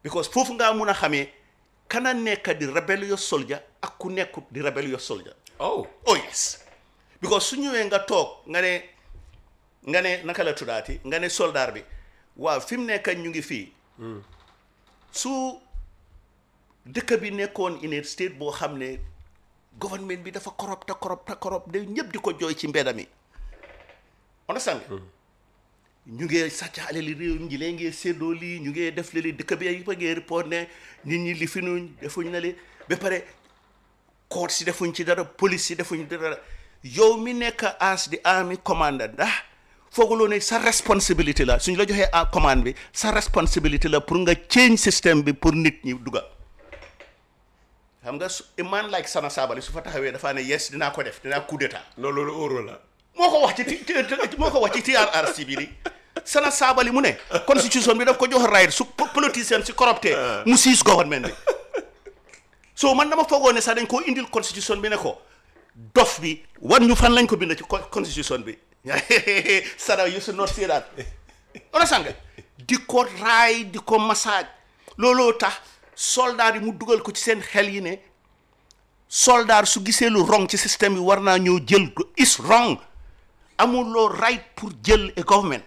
because foofu ngaa mun a xamee kana nekk di rebellious soldier ak ku nekkut di rebellious soldier oh oh yes because su ñëwee nga toog nga ne nga ne naka la tuddaati nga ne soldat bi waaw fi mu nekk ñu ngi fii su dëkk bi nekkoon in a state boo xam ne government bi dafa corrupt te corrupt te corrupt de ñëpp di ko jooy ci mbedda mi understand nga ñu ngi sàcc alali réew ñi lee ngi séddoo lii ñu ngi def lii dëkk bi yëpp a ngi report ne nit ñi li fi nuñ defuñ na li ba pare court si defuñ ci dara police si defuñ ci dara yow mi nekk as di army commander ndax fooguloo ne sa responsabilité la suñ la joxee en commande bi sa responsabilité la pour nga change système bi pour nit ñi duga xam nga su a man like Sana Sabally su fa taxawee dafaa ne yes dinaa ko def dinaa coup d'état non loolu óoro la moo ko wax ci ti ti- moo ko wax ci TRRC bi di Sana Sabally mu ne constitution bi daf ko jox right su po- politicien si corrupté mu siis government bi so man dama foogoo ne sax dañ koo indil constitution bi ne ko dof bi wan ñu fan lañ ko bind ci co- constitution bi Sana you should not say that understand nga di ko raay di ko massage looloo tax soldat yi mu dugal ko ci seen xel yi ne soldat su gisee lu wrong ci système bi war naa ñëw jël ko is wrong amuloo right pour jël a government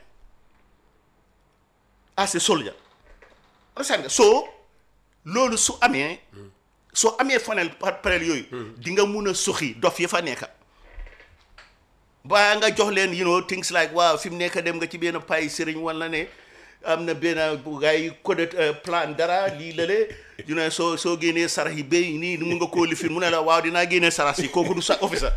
as a soldier understand nga so loolu su amee soo amee fanel par parel yooyu di nga mun a suxi dof yi fa nekka ba nga jox leen you know things like waaw fi mu nekk dem nga ci benn pay sëriñ wala ne am na benn bu gars yi code plan dara lii lale you know soo soo génnee sarax yi béy nii mun nga koo lifin mu ne la waaw dinaa génnee sarax yi kooku du sa officer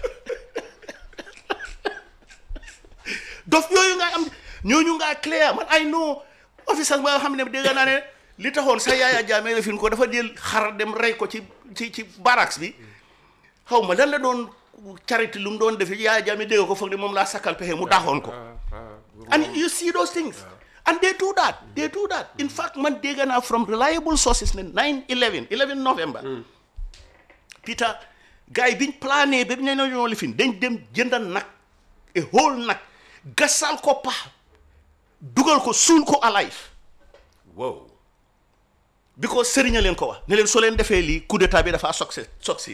dof yooyu nga am ñooñu ngaa clair man ay no officer ba nga xam ne dégg naa ne li taxoon sa yaaya jaamee la fin ko dafa jël xar dem rey ko ci ci ci barracks bi xaw ma lan la doon charité lu mu doon def yaaya jaamee dégg ko foog ne moom laa sakkal pexe mu daaxoon ko and you see those things and they do that they do that in fact man dégg naa from reliable sources ne 9 11 11 November Peter gars yi biñ plané ba ñu ne ñoo lifin dañ dem jëndal nag a whole nag gasal ko pax dugal ko suul ko alive wow because sëriñ a leen ko wax ne leen soo leen defee lii coup d'état bi dafa succès succès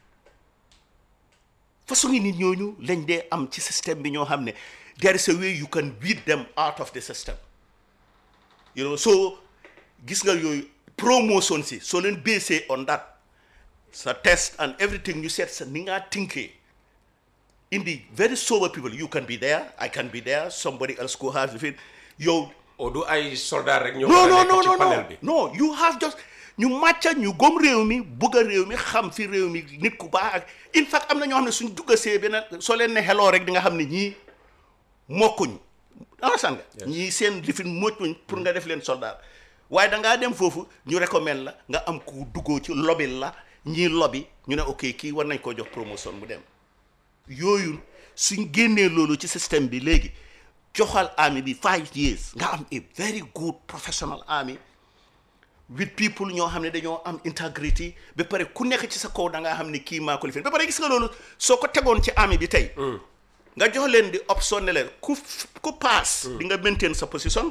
façon ngi nit ñooñu lañ dee am ci système bi ñoo xam ne there is a way you can beat them out of the system you know so gis nga yooyu promotion si soo leen basé on that sa test and everything you seet sa ni ngaa tinkee indi very sober people you can be there I can be there somebody else go have it yow o du ay soldat rek ñoo no war a no nekk no ci no panel no bi no you have just ñu màcca ñu gom réew mi bugg a réew mi xam fi réew mi nit ku baax ak in fact am na ñoo xam ne suñ duggasee benn soo leen ne xeloo rek di nga xam ne ñii mokkuñ understand nga ñii seen lifin moccuñ pour nga def leen soldat waaye da ngaa dem foofu ñu recommande la nga am ku duggoo ci lobby la ñii lobby ñu ne ok kii war nañ koo jox promotion mu dem yooyu suñ génnee loolu ci système bi léegi joxal army bi five years nga am a very good professional army with people ñoo xam ne dañoo am integrity ba pare ku nekk ci sa kaw da ngaa xam ne kii maa ko lifin ba pare gis nga loolu soo ko tegoon ci army bi tey nga jox leen di option ne leen ku ku pass di nga maintain sa position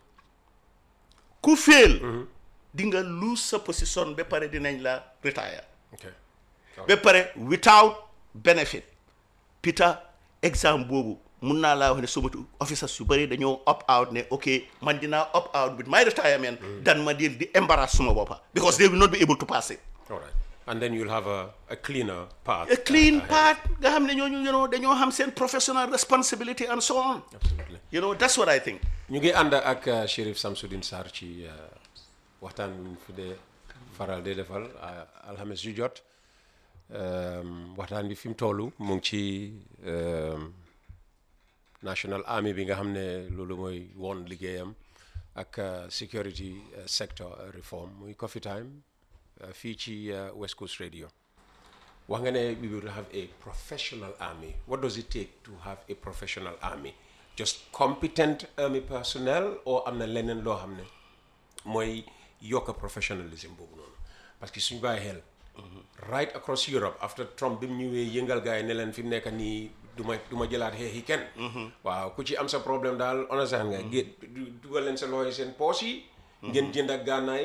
ku fail di nga lose sa position ba pare dinañ la retire ok ba pare without benefit Peter exemple boobu mun naa laa wax ne sumatu officers yu bëri dañoo opt out ne ok man dinaa opt out with my retirement dan ma di di embarrass suma boppa because they will not be able to pass it all right and then you'll have a, a cleaner path a clean ahead. part nga xam ne ñooñu you know dañoo xam seen professional responsibility and so on absolutely you know that's what I think ñu ngi ànd ak uh, Sheriff Samsudeen Sarr ci uh, waxtaan bi ñu fi dee faral di defal uh, alxames yu jot um, waxtaan bi fi mu toll mu ngi ci um, National Army bi nga xam ne loolu mooy woon liggéeyam ak uh, security uh, sector uh, reform muy coffee time uh, fii ci uh, West Coast Radio wax nga ne we will have a professional army what does it take to have a professional army just competent army personnel or am na leneen loo xam ne mooy yokk professionalism boobu noonu parce que suñu bàyyi xel right across Europe after Trump bi mu ñëwee yëngal gars yi ne leen fi mu nekk nii du ma du ma jëlaat xeexi kenn waaw ku ci am sa problème daal understand nga gé dugal leen sa loxo yi seen poos yi ngeen jënd ak gànnaay